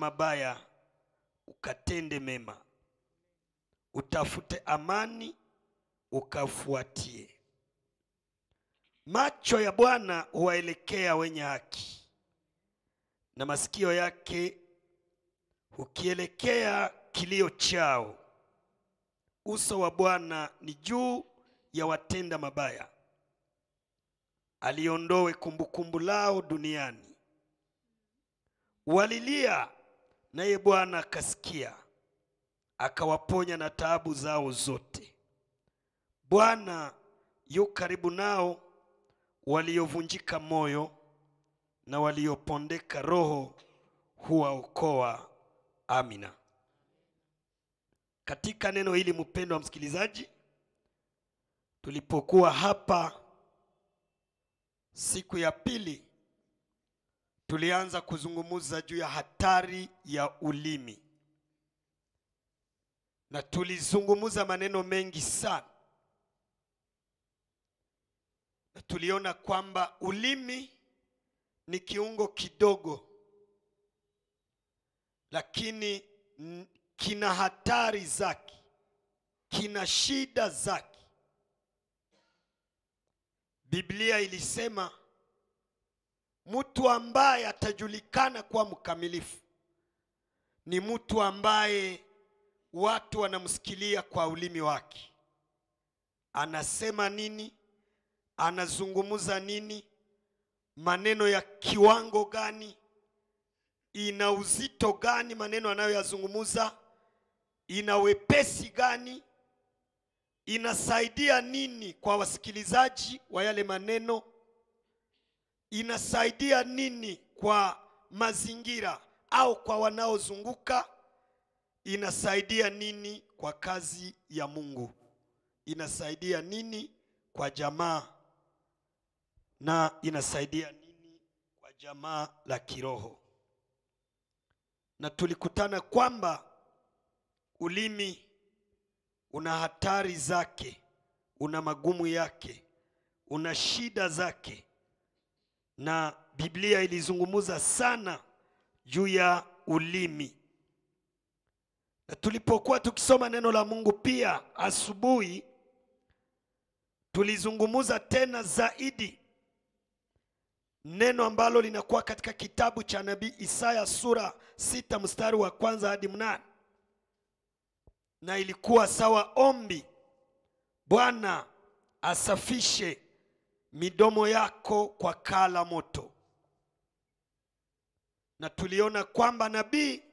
mabaya ukatende mema, utafute amani ukafuatie. Macho ya Bwana huwaelekea wenye haki, na masikio yake hukielekea kilio chao. Uso wa Bwana ni juu ya watenda mabaya, aliondoe kumbukumbu lao duniani. Walilia, naye Bwana akasikia, akawaponya na taabu zao zote. Bwana yu karibu nao waliovunjika moyo, na waliopondeka roho huwaokoa. Amina. Katika neno hili, mpendwa msikilizaji, tulipokuwa hapa siku ya pili, tulianza kuzungumza juu ya hatari ya ulimi, na tulizungumza maneno mengi sana, na tuliona kwamba ulimi ni kiungo kidogo, lakini n- kina hatari zake, kina shida zake. Biblia ilisema mtu ambaye atajulikana kuwa mkamilifu ni mtu ambaye watu wanamsikilia kwa ulimi wake, anasema nini, anazungumza nini, maneno ya kiwango gani, ina uzito gani maneno anayoyazungumza, ina wepesi gani, inasaidia nini kwa wasikilizaji wa yale maneno, inasaidia nini kwa mazingira au kwa wanaozunguka, inasaidia nini kwa kazi ya Mungu, inasaidia nini kwa jamaa na inasaidia nini kwa jamaa la kiroho. Na tulikutana kwamba ulimi una hatari zake, una magumu yake, una shida zake, na Biblia ilizungumza sana juu ya ulimi. Na tulipokuwa tukisoma neno la Mungu pia asubuhi, tulizungumza tena zaidi neno ambalo linakuwa katika kitabu cha nabii Isaya sura sita mstari wa kwanza hadi mnane na ilikuwa sawa ombi, Bwana asafishe midomo yako kwa kaa la moto. Na tuliona kwamba nabii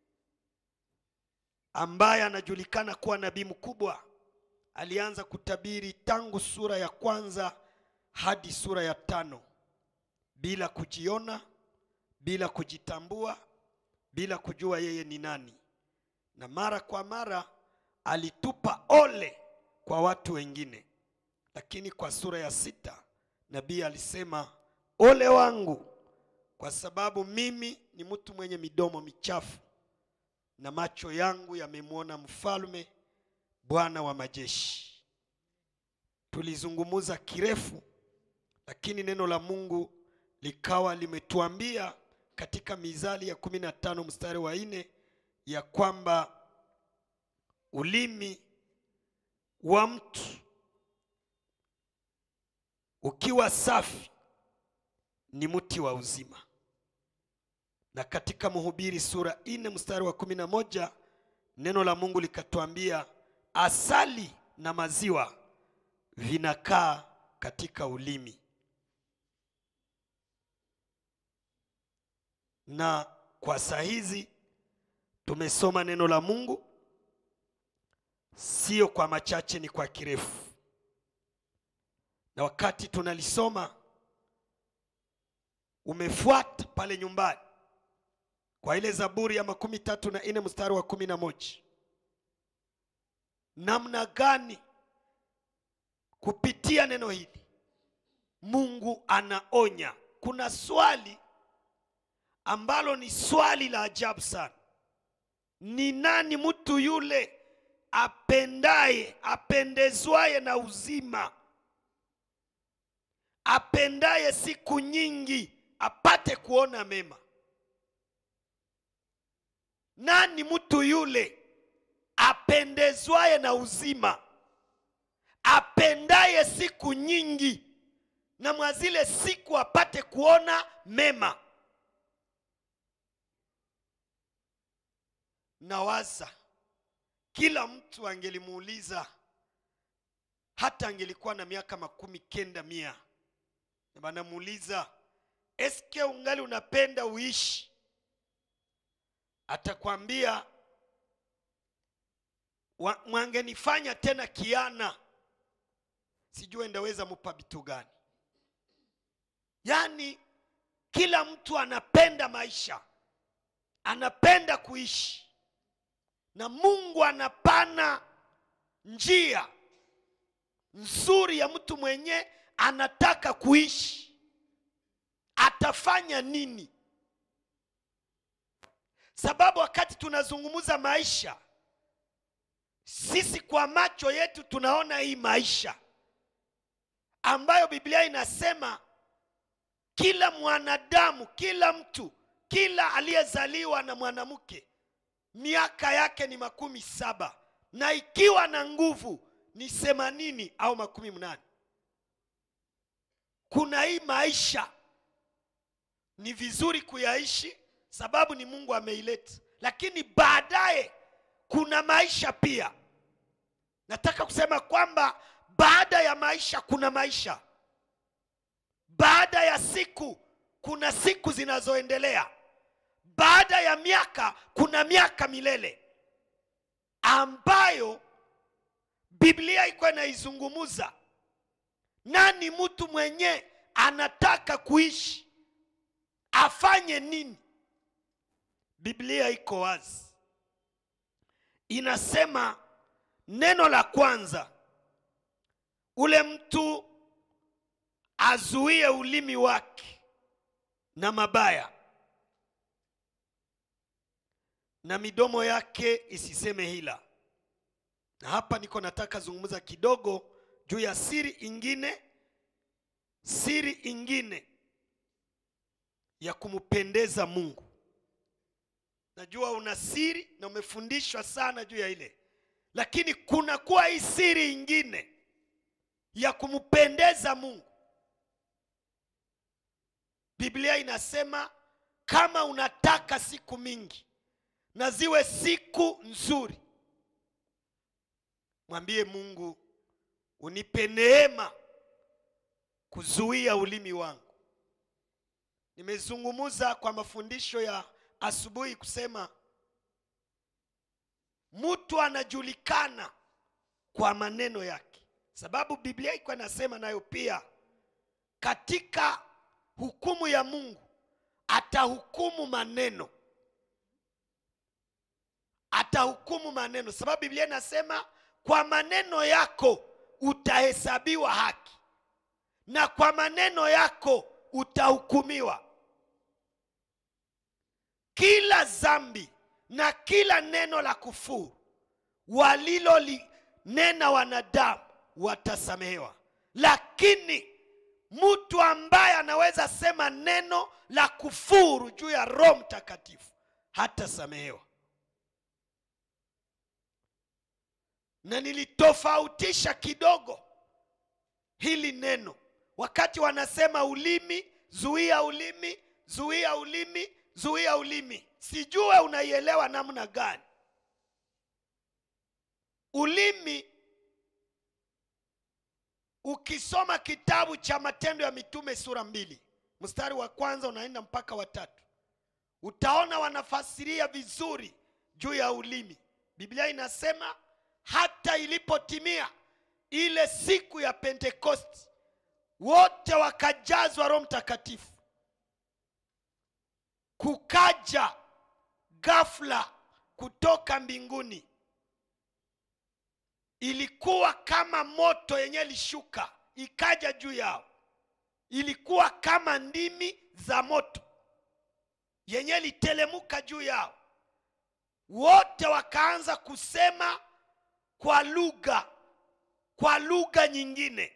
ambaye anajulikana kuwa nabii mkubwa alianza kutabiri tangu sura ya kwanza hadi sura ya tano bila kujiona, bila kujitambua, bila kujua yeye ni nani, na mara kwa mara alitupa ole kwa watu wengine. Lakini kwa sura ya sita nabii alisema, ole wangu, kwa sababu mimi ni mtu mwenye midomo michafu na macho yangu yamemwona mfalme, Bwana wa majeshi. Tulizungumuza kirefu, lakini neno la Mungu likawa limetuambia katika Mizali ya kumi na tano mstari wa nne ya kwamba ulimi wa mtu ukiwa safi ni mti wa uzima, na katika Mhubiri sura nne mstari wa kumi na moja neno la Mungu likatuambia asali na maziwa vinakaa katika ulimi. Na kwa saa hizi tumesoma neno la Mungu sio kwa machache, ni kwa kirefu. Na wakati tunalisoma, umefuata pale nyumbani kwa ile Zaburi ya makumi tatu na nne mstari wa kumi na moja namna gani kupitia neno hili Mungu anaonya. Kuna swali ambalo ni swali la ajabu sana. Ni nani mtu yule apendaye apendezwaye na uzima, apendaye siku nyingi apate kuona mema? nani mtu yule apendezwaye na uzima apendaye siku nyingi na mwa zile siku apate kuona mema nawaza kila mtu angelimuuliza hata angelikuwa na miaka makumi kenda mia na banamuuliza eske ungali unapenda uishi atakwambia "Wa- mwangenifanya tena kiana sijue ndaweza mupa vitu gani yaani kila mtu anapenda maisha anapenda kuishi na mungu anapana njia nzuri ya mtu mwenye anataka kuishi atafanya nini sababu wakati tunazungumza maisha sisi kwa macho yetu tunaona hii maisha ambayo biblia inasema kila mwanadamu kila mtu kila aliyezaliwa na mwanamke miaka yake ni makumi saba na ikiwa na nguvu ni themanini au makumi mnane kuna hii maisha ni vizuri kuyaishi sababu ni mungu ameileta lakini baadaye kuna maisha pia nataka kusema kwamba baada ya maisha kuna maisha baada ya siku kuna siku zinazoendelea baada ya miaka kuna miaka milele ambayo biblia iko inaizungumuza nani mtu mwenye anataka kuishi afanye nini biblia iko wazi inasema neno la kwanza ule mtu azuie ulimi wake na mabaya na midomo yake isiseme hila na hapa niko nataka zungumza kidogo juu ya siri ingine siri ingine ya kumpendeza mungu najua una siri na umefundishwa sana juu ya ile lakini kuna kuwa hii siri ingine ya kumpendeza mungu biblia inasema kama unataka siku mingi na ziwe siku nzuri mwambie mungu unipe neema kuzuia ulimi wangu nimezungumuza kwa mafundisho ya asubuhi kusema mtu anajulikana kwa maneno yake sababu biblia iko inasema nayo pia katika hukumu ya mungu atahukumu maneno atahukumu maneno sababu biblia inasema kwa maneno yako utahesabiwa haki na kwa maneno yako utahukumiwa kila zambi na kila neno la kufuru walilolinena wanadamu watasamehewa lakini mtu ambaye anaweza sema neno la kufuru juu ya roho mtakatifu hatasamehewa na nilitofautisha kidogo hili neno wakati wanasema ulimi zuia ulimi zuia ulimi zuia ulimi sijue unaielewa namna gani ulimi ukisoma kitabu cha matendo ya mitume sura mbili mstari wa kwanza unaenda mpaka watatu utaona wanafasiria vizuri juu ya ulimi biblia inasema hata ilipotimia ile siku ya pentekosti wote wakajazwa roho mtakatifu kukaja ghafla kutoka mbinguni ilikuwa kama moto yenye lishuka ikaja juu yao ilikuwa kama ndimi za moto yenye litelemuka juu yao wote wakaanza kusema kwa lugha kwa lugha nyingine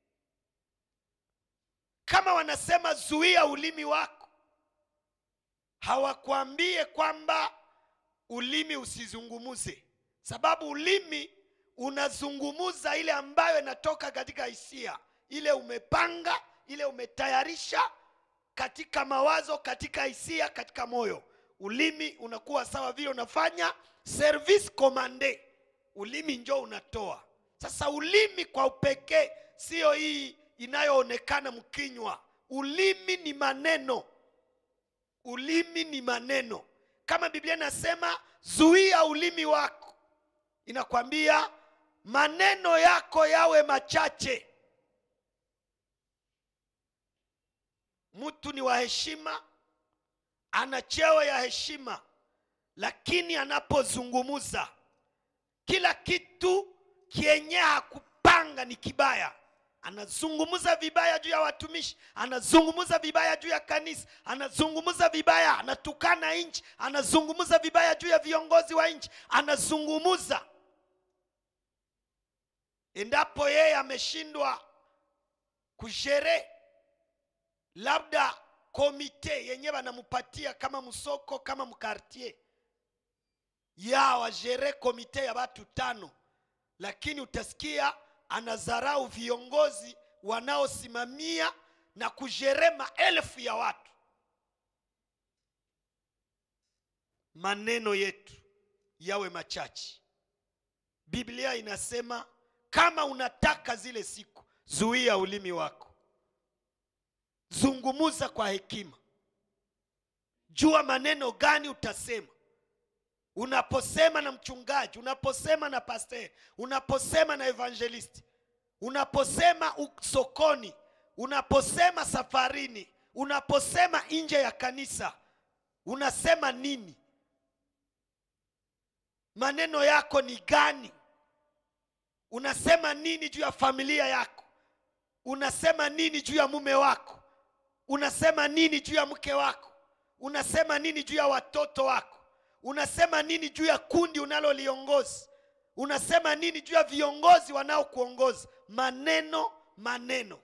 kama wanasema zuia ulimi wako hawakwambie kwamba ulimi usizungumuze sababu ulimi unazungumuza ile ambayo inatoka katika hisia ile umepanga ile umetayarisha katika mawazo katika hisia katika moyo ulimi unakuwa sawa vile unafanya service commande ulimi njo unatoa sasa ulimi kwa upekee sio hii inayoonekana mkinywa ulimi ni maneno ulimi ni maneno kama biblia inasema zuia ulimi wako inakwambia maneno yako yawe machache mtu ni wa heshima ana cheo ya heshima lakini anapozungumuza kila kitu kienye hakupanga ni kibaya anazungumza vibaya juu ya watumishi anazungumza vibaya juu ya kanisa anazungumza vibaya anatukana nchi anazungumza vibaya juu ya viongozi wa nchi anazungumza endapo yeye ameshindwa kushere labda komite yenye banamupatia kama msoko kama mkartier ya wajere komite ya watu tano lakini utasikia anadharau viongozi wanaosimamia na kujere maelfu ya watu maneno yetu yawe machache biblia inasema kama unataka zile siku zuia ulimi wako zungumuza kwa hekima jua maneno gani utasema unaposema na mchungaji unaposema na pasteur unaposema na evangelisti unaposema u- sokoni unaposema safarini unaposema nje ya kanisa unasema nini maneno yako ni gani unasema nini juu ya familia yako unasema nini juu ya mume wako unasema nini juu ya mke wako unasema nini juu ya watoto wako unasema nini juu ya kundi unaloliongoza unasema nini juu ya viongozi wanaokuongoza maneno maneno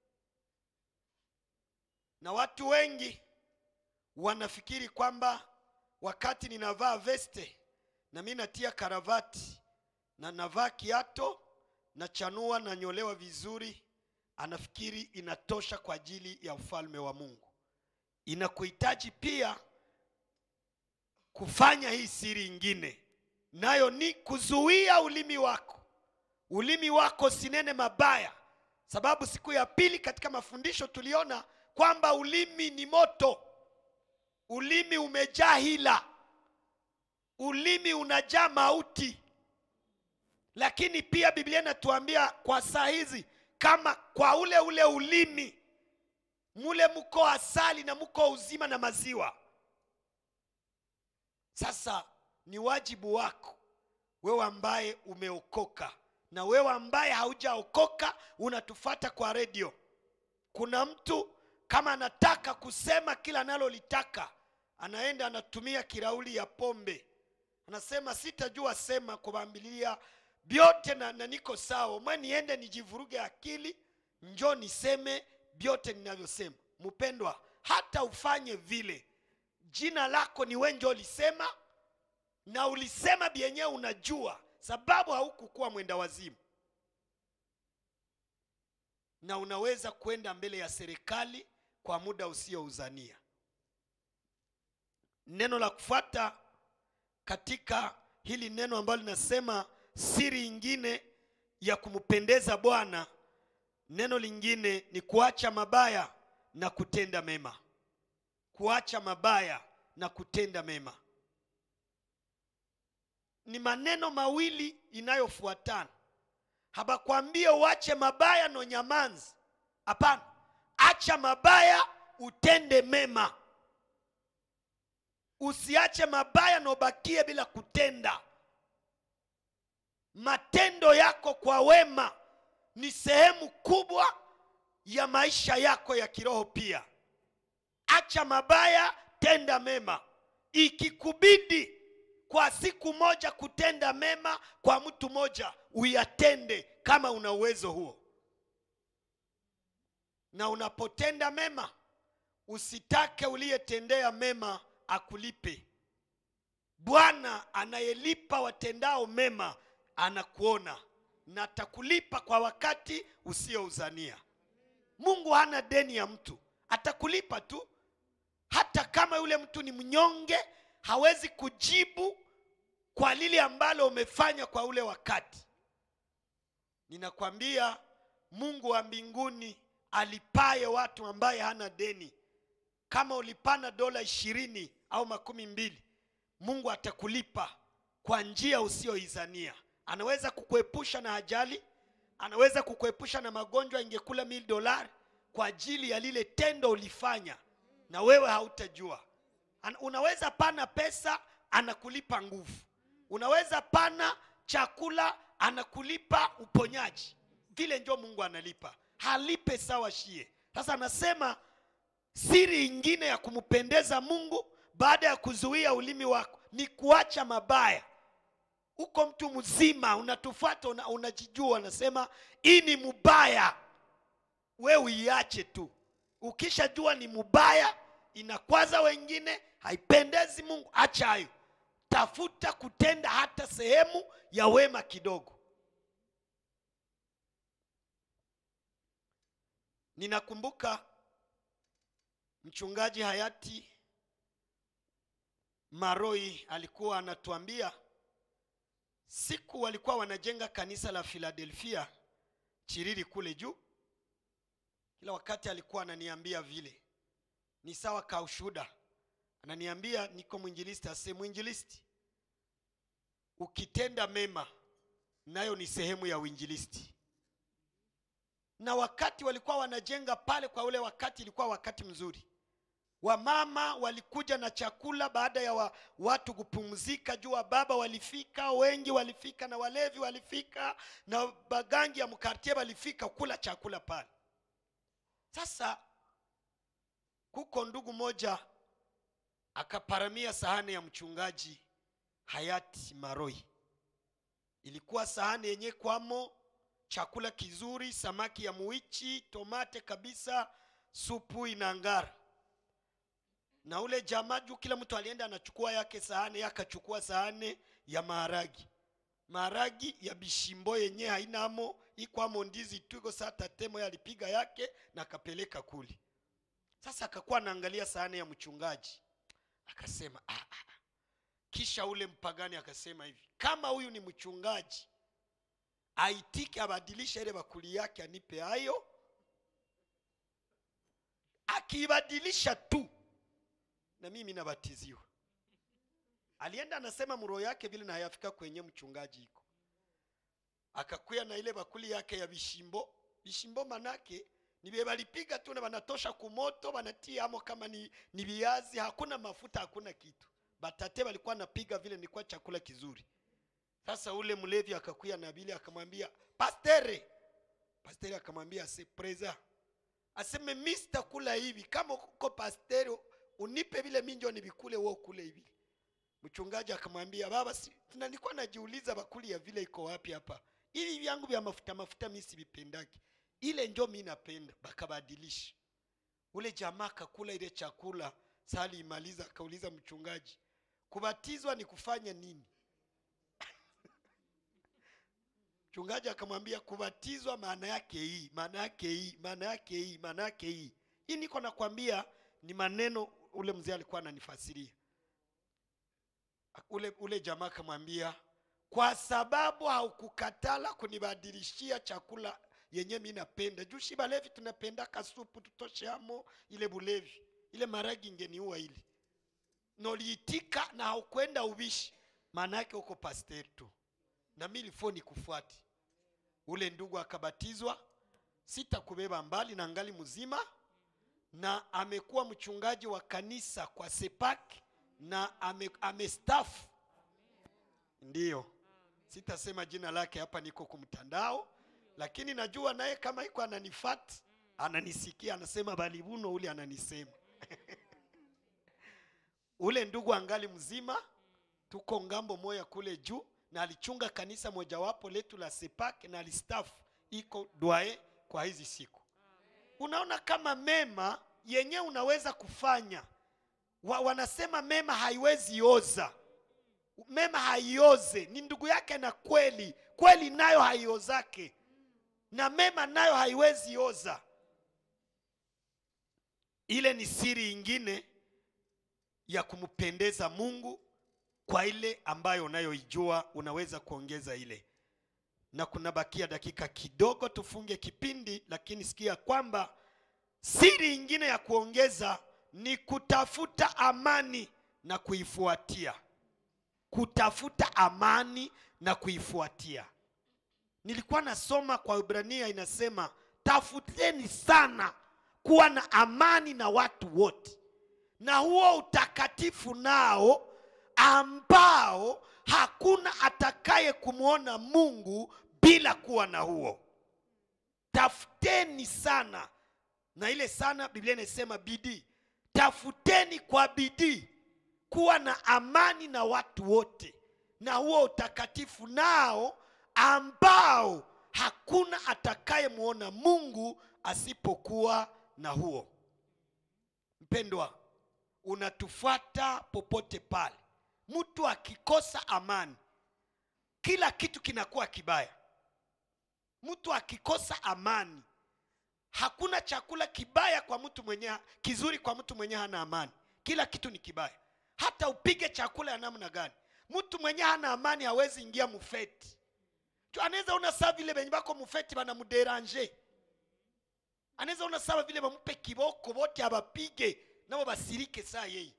na watu wengi wanafikiri kwamba wakati ninavaa veste na mi natia karavati na navaa kiato na chanua na nyolewa vizuri anafikiri inatosha kwa ajili ya ufalme wa mungu inakuhitaji pia kufanya hii siri ingine nayo ni kuzuia ulimi wako ulimi wako sinene mabaya sababu siku ya pili katika mafundisho tuliona kwamba ulimi ni moto ulimi umejaa hila ulimi unajaa mauti lakini pia biblia inatuambia kwa saa hizi kama kwa ule ule ulimi mule mko asali na mko uzima na maziwa sasa ni wajibu wako wewe ambaye umeokoka na wewe ambaye haujaokoka unatufata kwa redio kuna mtu kama anataka kusema kila analolitaka anaenda anatumia kirauli ya pombe anasema sitajua sema kuwaambilia vyote na, na niko sawa mwe niende nijivuruge akili njo niseme vyote ninavyosema mpendwa hata ufanye vile jina lako ni we njo ulisema na ulisema vyenyewe unajua sababu haukukuwa mwenda wazimu na unaweza kwenda mbele ya serikali kwa muda usiouzania neno la kufuata katika hili neno ambalo linasema siri ingine ya kumpendeza bwana neno lingine ni kuacha mabaya na kutenda mema kuacha mabaya na kutenda mema ni maneno mawili inayofuatana habakwambie uache mabaya no nyamanzi hapana acha mabaya utende mema usiache mabaya na ubakie bila kutenda matendo yako kwa wema ni sehemu kubwa ya maisha yako ya kiroho pia acha mabaya tenda mema ikikubidi kwa siku moja kutenda mema kwa mtu moja uyatende kama una uwezo huo na unapotenda mema usitake uliyetendea mema akulipe bwana anayelipa watendao mema anakuona na atakulipa kwa wakati usiouzania mungu hana deni ya mtu atakulipa tu hata kama yule mtu ni mnyonge hawezi kujibu kwa lile ambalo umefanya kwa ule wakati ninakwambia mungu wa mbinguni alipaye watu ambaye hana deni kama ulipana dola ishirini au makumi mbili mungu atakulipa kwa njia usiyoizania anaweza kukuepusha na ajali anaweza kukuepusha na magonjwa ingekula mil dolari kwa ajili ya lile tendo ulifanya na wewe hautajua An- unaweza pana pesa anakulipa nguvu unaweza pana chakula anakulipa uponyaji vile njo mungu analipa halipe sawa shie sasa anasema siri ingine ya kumpendeza mungu baada ya kuzuia ulimi wako ni kuacha mabaya uko mtu mzima unatufuata una, unajijua unasema hii ni mubaya we uiache tu ukishajua ni mubaya inakwaza wengine haipendezi mungu acha hayo tafuta kutenda hata sehemu ya wema kidogo ninakumbuka mchungaji hayati maroi alikuwa anatuambia siku walikuwa wanajenga kanisa la philadelphia chiriri kule juu kila wakati alikuwa ananiambia vile ni sawa ka ushuda ananiambia niko mwinjilisti ase mwinjilisti ukitenda mema nayo ni sehemu ya uinjilisti na wakati walikuwa wanajenga pale kwa ule wakati ilikuwa wakati mzuri wamama walikuja na chakula baada ya wa, watu kupumzika juu wa baba walifika wengi walifika na walevi walifika na bagangi ya mkartie walifika kula chakula pale sasa kuko ndugu moja akaparamia sahani ya mchungaji hayati maroi ilikuwa sahani yenye kwamo chakula kizuri samaki ya muichi tomate kabisa supu inangara na ule jamaa juu kila mtu alienda anachukua yake sahani yake akachukua sahani ya maharagi maharagi ya bishimbo yenye hainamo ikwamo ndizi tu iko saa tatemo alipiga yake na akapeleka kuli sasa akakuwa anaangalia sahani ya mchungaji akasema ah, ah. ah." kisha ule mpagani akasema hivi kama huyu ni mchungaji aitike abadilishe ile bakuli yake anipe hayo akiibadilisha tu na mimi nabatiziwa alienda anasema mroho yake vile nayafika kwenye mchungaji iko akakuya na ile bakuli yake ya bishimbo bishimbo manake ni vye balipiga tu na banatosha kumoto banatia amo kama ni, ni viazi hakuna mafuta hakuna kitu batate balikuwa napiga vile nilikuwa chakula kizuri sasa ule mlevi akakuya na bili akamwambia pastere pastere akamwambia ase preza aseme mi sitakula hivi kama uko pastere unipe vile minjo nivikule wo kule hivi mchungaji akamwambia baba si, na nilikuwa najiuliza bakuli ya vile iko wapi hapa hivi vyangu vya mafuta mafuta mi sivipendaki ile njo mi napenda bakabadilisha ule jamaa akakula ile chakula sali imaliza akauliza mchungaji kubatizwa ni kufanya nini mchungaji akamwambia kubatizwa maana yake hii maana yake hii maana yake hii maana yake hii hii niko nakwambia ni maneno ule mzee alikuwa ananifasiria ule, ule jamaa akamwambia kwa sababu haukukatala kunibadilishia chakula yenye mi napenda juu shi balevi tunapenda kasupu tutosheamo ile bulevi ile maragi ingeniua ile noliitika na haukwenda ubishi maana yake uko pasteri tu na mi ilifo nikufuati ule ndugu akabatizwa sitakubeba mbali na ngali mzima na amekuwa mchungaji wa kanisa kwa sepak na ame, amestafu ndiyo sitasema jina lake hapa niko kumtandao lakini najua naye kama iko ananifat ananisikia anasema balibuno ule ananisema ule ndugu angali mzima tuko ngambo moya kule juu na alichunga kanisa mojawapo letu la sepak na alistafu iko dwae kwa hizi siku unaona kama mema yenye unaweza kufanya wa, wanasema mema haiwezi oza mema haioze ni ndugu yake na kweli kweli nayo haiozake na mema nayo haiwezi oza ile ni siri ingine ya kumpendeza mungu kwa ile ambayo unayoijua unaweza kuongeza ile na kunabakia dakika kidogo tufunge kipindi lakini sikia kwamba siri ingine ya kuongeza ni kutafuta amani na kuifuatia kutafuta amani na kuifuatia nilikuwa nasoma kwa ibrania inasema tafuteni sana kuwa na amani na watu wote na huo utakatifu nao ambao hakuna atakaye kumwona mungu bila kuwa na huo tafuteni sana na ile sana biblia inasema bidii tafuteni kwa bidii kuwa na amani na watu wote na huo utakatifu nao ambao hakuna atakayemwona mungu asipokuwa na huo mpendwa unatufuata popote pale mtu akikosa amani kila kitu kinakuwa kibaya mtu akikosa amani hakuna chakula kibaya kwa mtu mwenye kizuri kwa mtu mwenye hana amani kila kitu ni kibaya hata upige chakula ya namna gani mtu mwenye hana amani hawezi ingia mufeti Tu anaweza ona saa vile benye bako mufeti banamuderanje anaweza ona sawa vile bamupe kiboko bote abapige nabo basirike saa yeye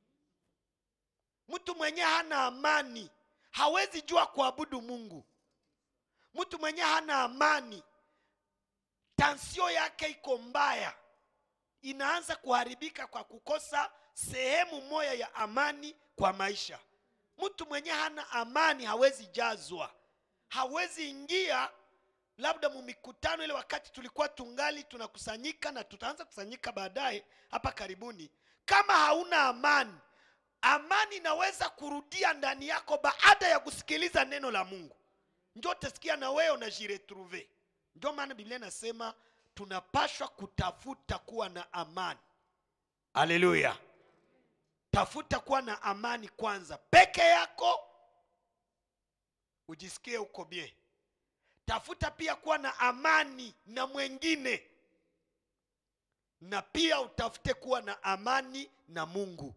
mtu mwenye hana amani hawezi jua kuabudu mungu mtu mwenye hana amani tansio yake iko mbaya inaanza kuharibika kwa kukosa sehemu moja ya amani kwa maisha mtu mwenye hana amani hawezi jazwa hawezi ingia labda mumikutano ile wakati tulikuwa tungali tunakusanyika na tutaanza kusanyika baadaye hapa karibuni kama hauna amani amani inaweza kurudia ndani yako baada ya kusikiliza neno la mungu njo utasikia na wewe unajiretrouve ndio maana biblia inasema tunapashwa kutafuta kuwa na amani haleluya tafuta kuwa na amani kwanza peke yako ujisikie uko bie tafuta pia kuwa na amani na mwengine na pia utafute kuwa na amani na mungu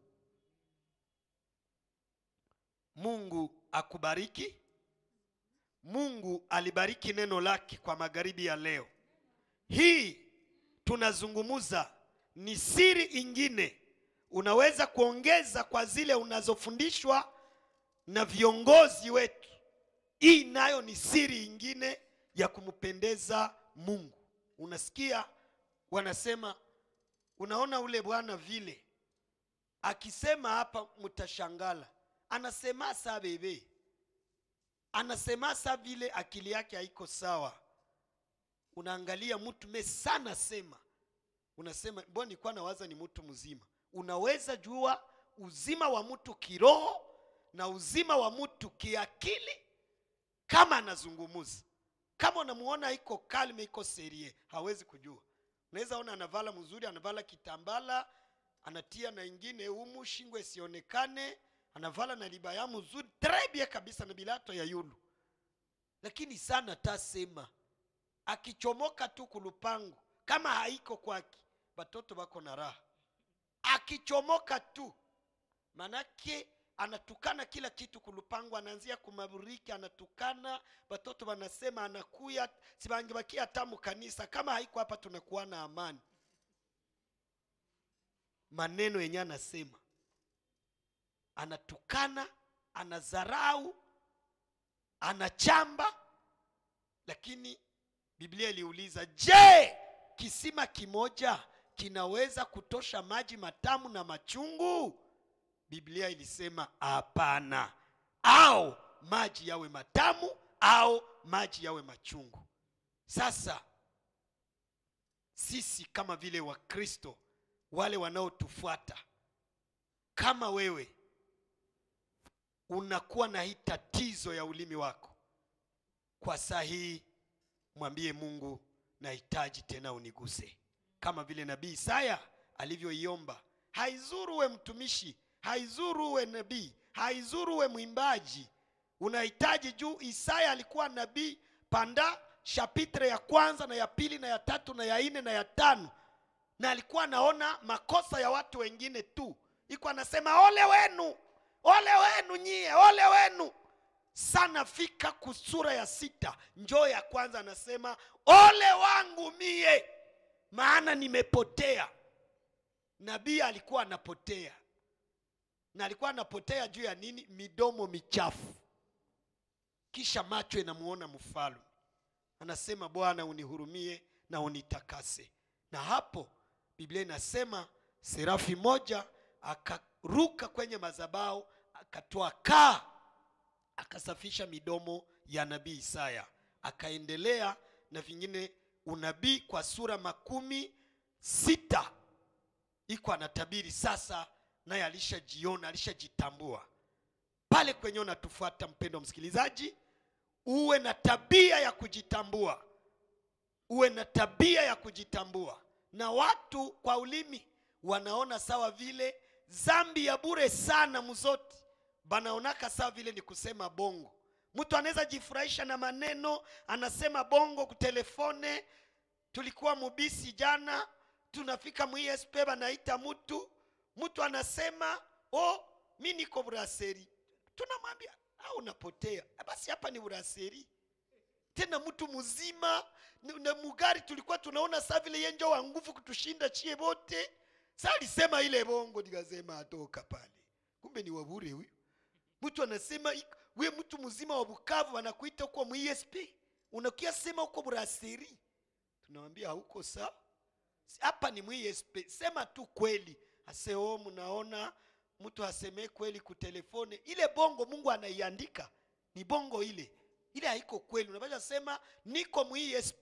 mungu akubariki mungu alibariki neno lake kwa magharibi ya leo hii tunazungumuza ni siri ingine unaweza kuongeza kwa zile unazofundishwa na viongozi wetu hii nayo ni siri ingine ya kumpendeza mungu unasikia wanasema unaona ule bwana vile akisema hapa mtashangala anasema sa bebe anasema sa vile akili yake haiko sawa unaangalia mtu me sana sema unasema mbona nilikuwa nawaza ni mtu mzima unaweza jua uzima wa mtu kiroho na uzima wa mtu kiakili kama anazungumuza kama unamuona iko kalme iko serie hawezi kujua unaweza ona anavala mzuri anavala kitambala anatia na ingine humu shingo isionekane anavala na libaya mzuri trebie kabisa na bilato ya yulu lakini sana tasema akichomoka tu kulupangu kama haiko kwake batoto bako na raha akichomoka tu manake anatukana kila kitu kulupangu anaanzia kumaburiki anatukana batoto wanasema anakuya sibangebakia tamu kanisa kama haiko hapa tunakuwa na amani maneno yenye anasema anatukana anadharau anachamba lakini biblia iliuliza je kisima kimoja kinaweza kutosha maji matamu na machungu biblia ilisema hapana au maji yawe matamu au maji yawe machungu sasa sisi kama vile wakristo wale wanaotufuata kama wewe unakuwa na hii tatizo ya ulimi wako kwa saa hii mwambie mungu nahitaji tena uniguse kama vile nabii isaya alivyoiomba haizuru uwe mtumishi haizuru uwe nabii haizuru uwe mwimbaji unahitaji juu isaya alikuwa nabii panda shapitre ya kwanza na ya pili na ya tatu na ya nne na ya tano na alikuwa anaona makosa ya watu wengine tu iko anasema ole wenu ole wenu nyie ole wenu sana fika kusura ya sita njoo ya kwanza anasema ole wangu mie maana nimepotea nabii alikuwa anapotea na alikuwa anapotea juu ya nini midomo michafu kisha macho inamuona mfalme anasema bwana unihurumie na unitakase na hapo biblia inasema serafi moja akaruka kwenye mazabao akatoa kaa akasafisha midomo ya nabii isaya akaendelea na vingine unabii kwa sura makumi sita iko anatabiri sasa naye alishajiona alishajitambua pale kwenye unatufuata mpendo msikilizaji uwe na tabia ya kujitambua uwe na tabia ya kujitambua na watu kwa ulimi wanaona sawa vile zambi ya bure sana mzoti banaonaka sawa vile ni kusema bongo mtu anaweza jifurahisha na maneno anasema bongo kutelefone tulikuwa mubisi jana tunafika muesp banaita mtu mtu anasema oh, mi niko braseri tunamwambia au unapotea basi hapa ni braseri tena mtu mzima n- na mugari tulikuwa tunaona saa vile yenjo wa nguvu kutushinda chie bote sa alisema ile bongo nikasema atoka pale kumbe ni wabure huyu mtu anasema ik- we mtu mzima wa bukavu anakuita huko muesp unakia sema huko braseri tunawambia hauko sawa Si- hapa ni muesp sema tu kweli aseo mnaona mtu asemee kweli kutelefone ile bongo mungu anaiandika ni bongo ile ile haiko kweli unapasha sema niko muesp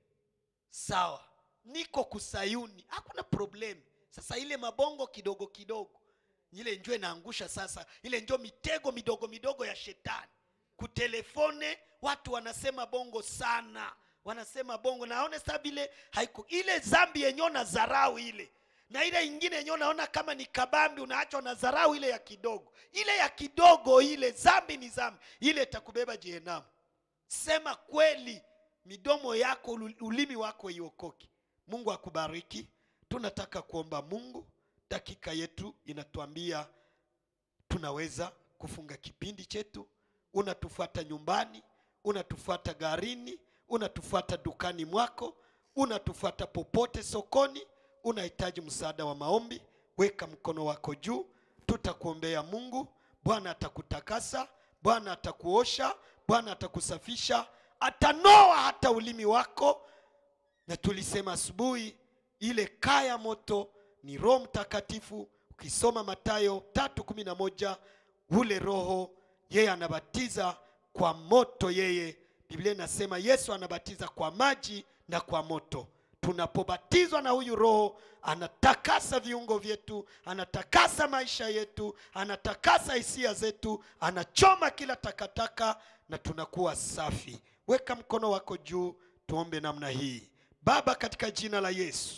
sawa niko kusayuni hakuna problem sasa ile mabongo kidogo kidogo ile njo inaangusha sasa ile njo mitego midogo midogo ya shetani kutelefone watu wanasema bongo sana wanasema bongo naone sa vile haiko ile zambi yenyewe na dharau ile na ile ingine yenyewe naona kama ni kabambi unaachwa na dharau ile ya kidogo ile ya kidogo ile zambi ni zambi ile itakubeba jehenamu sema kweli midomo yako ulu- ulimi wako iokoke mungu akubariki tunataka kuomba mungu dakika yetu inatuambia tunaweza kufunga kipindi chetu unatufuata nyumbani unatufuata garini unatufuata dukani mwako unatufuata popote sokoni unahitaji msaada wa maombi weka mkono wako juu tutakuombea mungu bwana atakutakasa bwana atakuosha bwana atakusafisha atanoa hata ulimi wako na tulisema asubuhi ile kaya moto ni roho mtakatifu ukisoma matayo tatu kumi na moja ule roho yeye anabatiza kwa moto yeye biblia inasema yesu anabatiza kwa maji na kwa moto tunapobatizwa na huyu roho anatakasa viungo vyetu anatakasa maisha yetu anatakasa hisia zetu anachoma kila takataka na tunakuwa safi weka mkono wako juu tuombe namna hii baba katika jina la yesu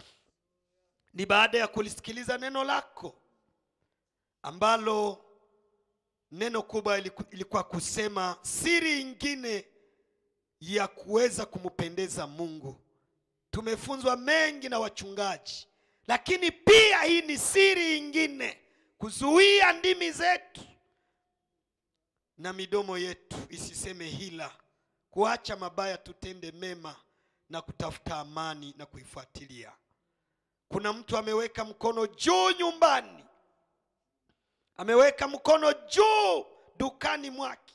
ni baada ya kulisikiliza neno lako ambalo neno kubwa iliku- ilikuwa kusema siri ingine ya kuweza kumpendeza mungu tumefunzwa mengi na wachungaji lakini pia hii ni siri ingine kuzuia ndimi zetu na midomo yetu isiseme hila kuacha mabaya tutende mema na kutafuta amani na kuifuatilia kuna mtu ameweka mkono juu nyumbani ameweka mkono juu dukani mwake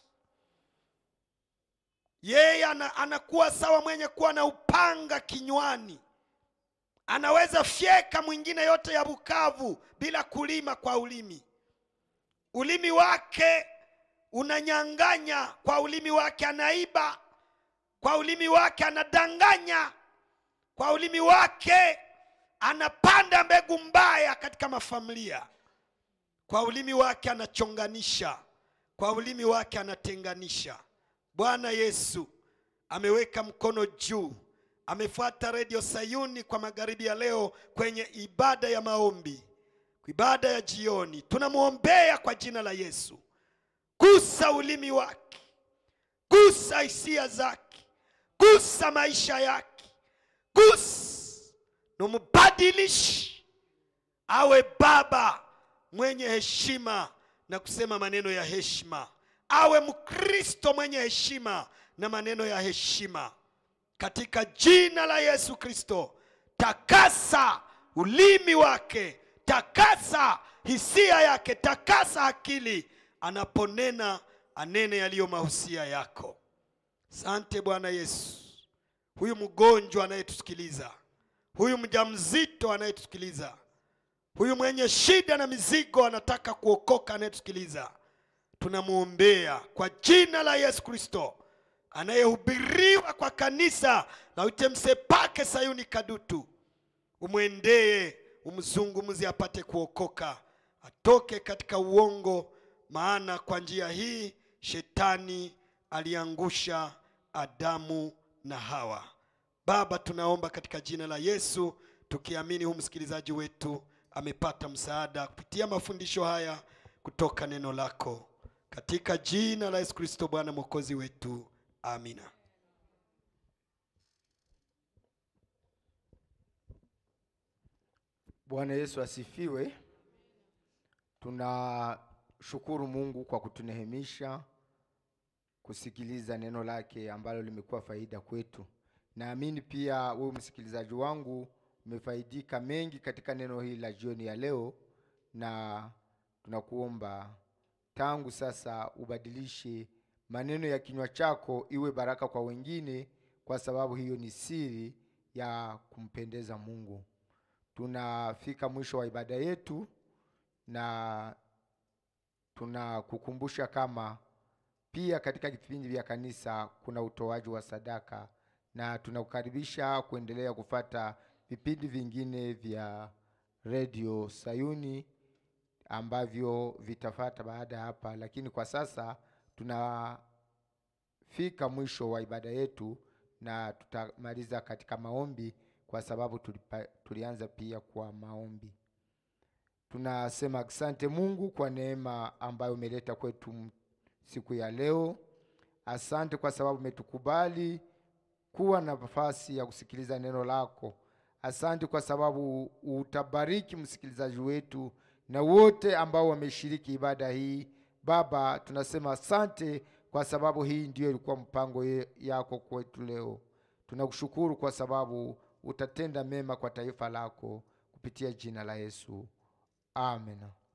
yeye ana, anakuwa sawa mwenye kuwa na upanga kinywani anaweza fyeka mwingine yote ya bukavu bila kulima kwa ulimi ulimi wake unanyanganya kwa ulimi wake anaiba kwa ulimi wake anadanganya kwa ulimi wake anapanda mbegu mbaya katika mafamilia kwa ulimi wake anachonganisha kwa ulimi wake anatenganisha bwana yesu ameweka mkono juu amefuata redio sayuni kwa magharibi ya leo kwenye ibada ya maombi ibada ya jioni tunamwombea kwa jina la Yesu. Gusa ulimi wake, gusa hisia zake, gusa maisha yake, gusa numubadilishi awe baba mwenye heshima na kusema maneno ya heshima, awe Mkristo mwenye heshima na maneno ya heshima, katika jina la Yesu Kristo. Takasa ulimi wake, takasa hisia yake, takasa akili, anaponena anene yaliyo mahusia yako. Sante Bwana Yesu. Huyu mgonjwa anayetusikiliza, huyu mjamzito anayetusikiliza, huyu mwenye shida na mizigo anataka kuokoka anayetusikiliza, tunamwombea kwa jina la Yesu Kristo, anayehubiriwa kwa kanisa la Utemsepake Sayuni Kadutu, umwendee, umzungumzie apate kuokoka, atoke katika uongo, maana kwa njia hii shetani aliangusha Adamu na Hawa. Baba, tunaomba katika jina la Yesu, tukiamini huu msikilizaji wetu amepata msaada kupitia mafundisho haya kutoka neno lako, katika jina la Yesu Kristo Bwana mwokozi wetu, amina. Bwana Yesu asifiwe. Tunashukuru Mungu kwa kutunehemisha kusikiliza neno lake ambalo limekuwa faida kwetu. Naamini pia wewe msikilizaji wangu umefaidika mengi katika neno hili la jioni ya leo, na tunakuomba tangu sasa ubadilishe maneno ya kinywa chako iwe baraka kwa wengine, kwa sababu hiyo ni siri ya kumpendeza Mungu. Tunafika mwisho wa ibada yetu na tunakukumbusha kama pia katika vipindi vya kanisa kuna utoaji wa sadaka, na tunakukaribisha kuendelea kufata vipindi vingine vya redio Sayuni ambavyo vitafata baada ya hapa, lakini kwa sasa tunafika mwisho wa ibada yetu na tutamaliza katika maombi, kwa sababu tulipa, tulianza pia kwa maombi. Tunasema asante Mungu kwa neema ambayo umeleta kwetu m- siku ya leo. Asante kwa sababu umetukubali kuwa na nafasi ya kusikiliza neno lako. Asante kwa sababu utabariki msikilizaji wetu na wote ambao wameshiriki ibada hii. Baba, tunasema asante kwa sababu hii ndiyo ilikuwa mpango ye- yako kwetu leo. Tunakushukuru kwa sababu utatenda mema kwa taifa lako kupitia jina la Yesu. Amen.